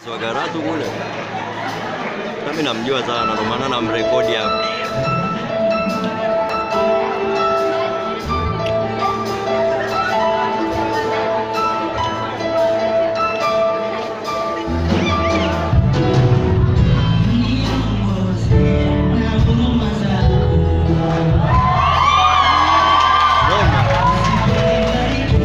Wagaratu kule. Nami namjua sana ndio maana namrekodi hapa. Roma.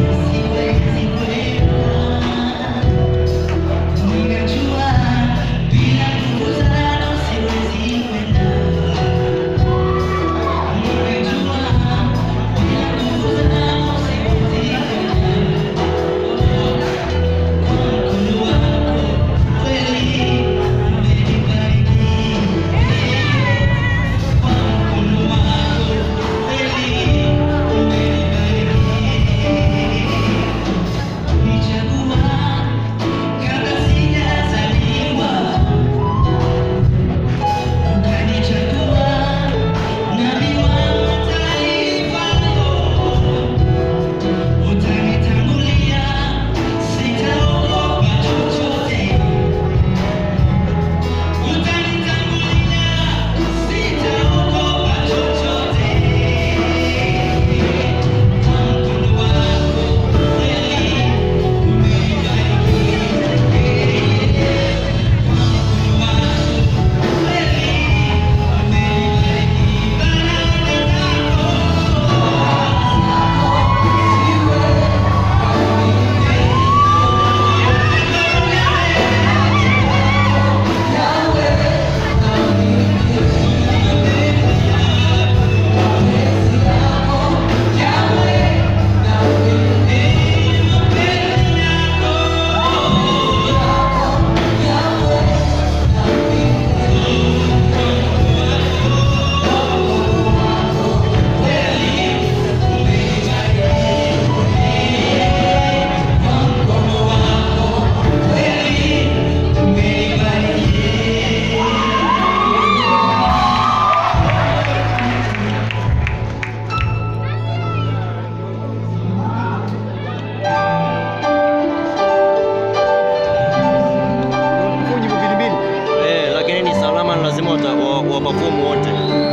Eh, lakini ni salama ni lazima wata- wa- waperform wote.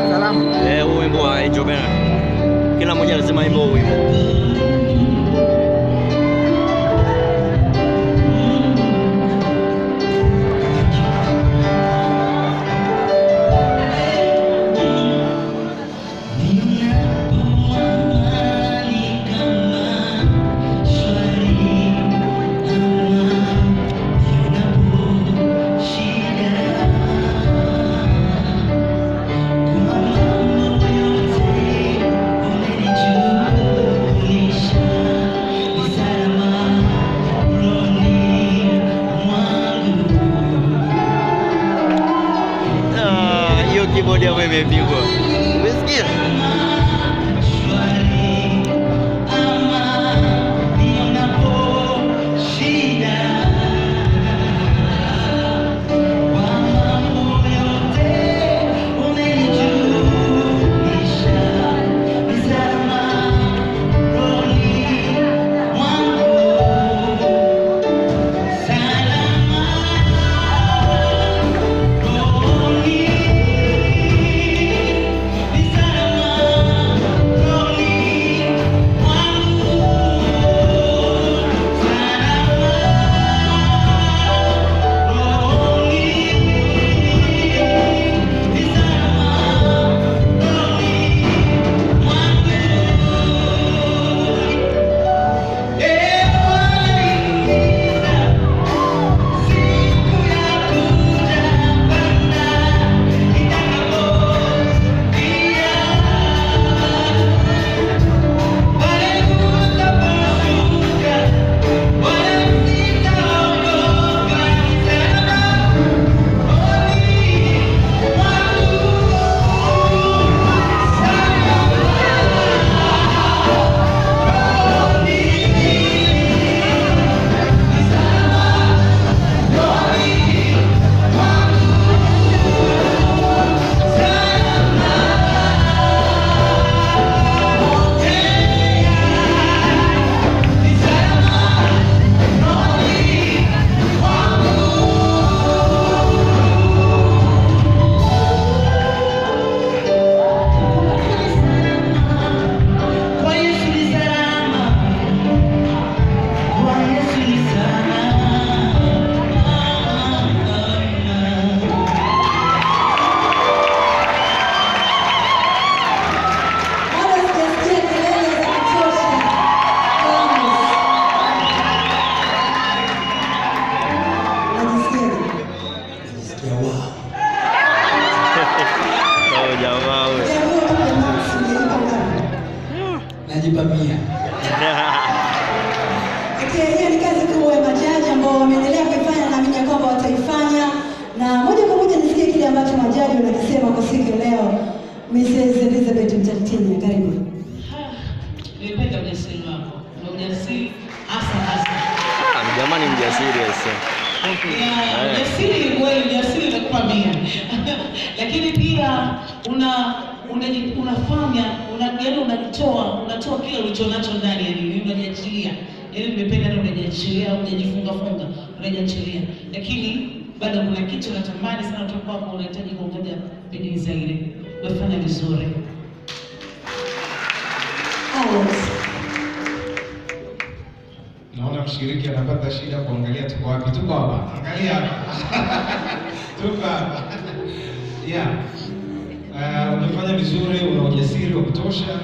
Eh, huu wimbo wa Angel Bernard. Kila mmoja lazima aimbe huu wimbo. Ah, hiyo keyboard hapo imepigwa. Umesikia? Salama, unajisikiaje? Sikia wao. Sawa jamaa wewe. Ukiambiwa tu kwa Max ungejipa ngapi? Najipa mia. Okay, hiyo ni kazi kubwa ya majaji ambao wameendelea kuifanya, naamini ya kwamba wataifanya, na moja kwa moja nisikie kile ambacho majaji wanakisema kwa siku ya leo. Mrs. Elizabeth Mtatinya, karibu. Nimependa ujasiri wako na ujasiri hasa hasa Ah, jamani mjasiri ese. Ya, ujasiri kweli, ujasiri utakupa mia lakini pia una unaji- unafanya una, yani unajitoa unatoa kile ulicho nacho ndani yani unajiachilia yani nimependa na unajiachilia unajifunga funga unajiachilia lakini bado kuna kitu unatamani sana kutoka kwako unahitaji kuongoja bidii zaidi umefanya vizuri Alex. Naona mshiriki anapata shida kuangalia tuko wapi. Tuko hapa, angalia hapa. tuko hapa. Yeah. Uh, umefanya vizuri, una ujasiri wa kutosha.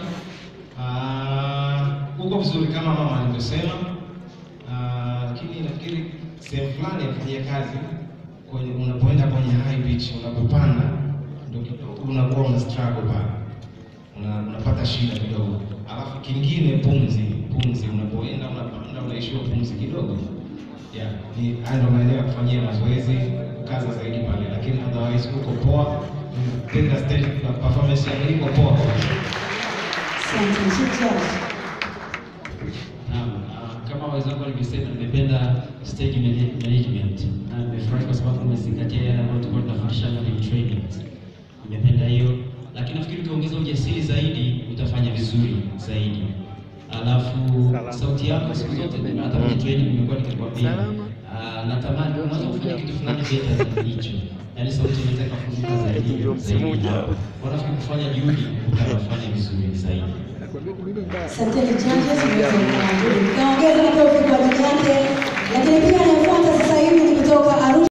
Uh, uko vizuri kama mama alivyosema. Uh, lakini nafikiri sehemu fulani ya kufanyia kazi kwenye unapoenda kwenye high pitch, unapopanda ndio kidogo unakuwa una struggle pale una, unapata shida kidogo. Alafu kingine pumzi, pumzi unapoenda unapanda unaishiwa pumzi kidogo. Yeah, ni haya ndio maeneo ya kufanyia mazoezi, kukaza zaidi pale, lakini otherwise uko poa. Penda stage na performance yako iko poa. Asante, Chief Judge. Naam, ah, kama wenzangu walivyosema, nimependa stage manage- management na nimefurahi kwa sababu umezingatia yale ambayo tulikuwa tunafundishana kwenye trainings. Nimependa hiyo, lakini nafikiri ukiongeza ujasiri zaidi utafanya vizuri zaidi. Alafu sauti yako siku zote, hata kwenye training nimekuwa nikikwambia, ah, natamani unaweza kufanya kitu fulani better zaidi hicho, yaani sauti inaweza ikafunguka zaidi zaidi hapo. Wanafikiri kufanya juhudi utafanya vizuri zaidi. Asanteni judges, mmeweza kuongeza makofi kwa ajili yake, lakini pia anayefuata sasa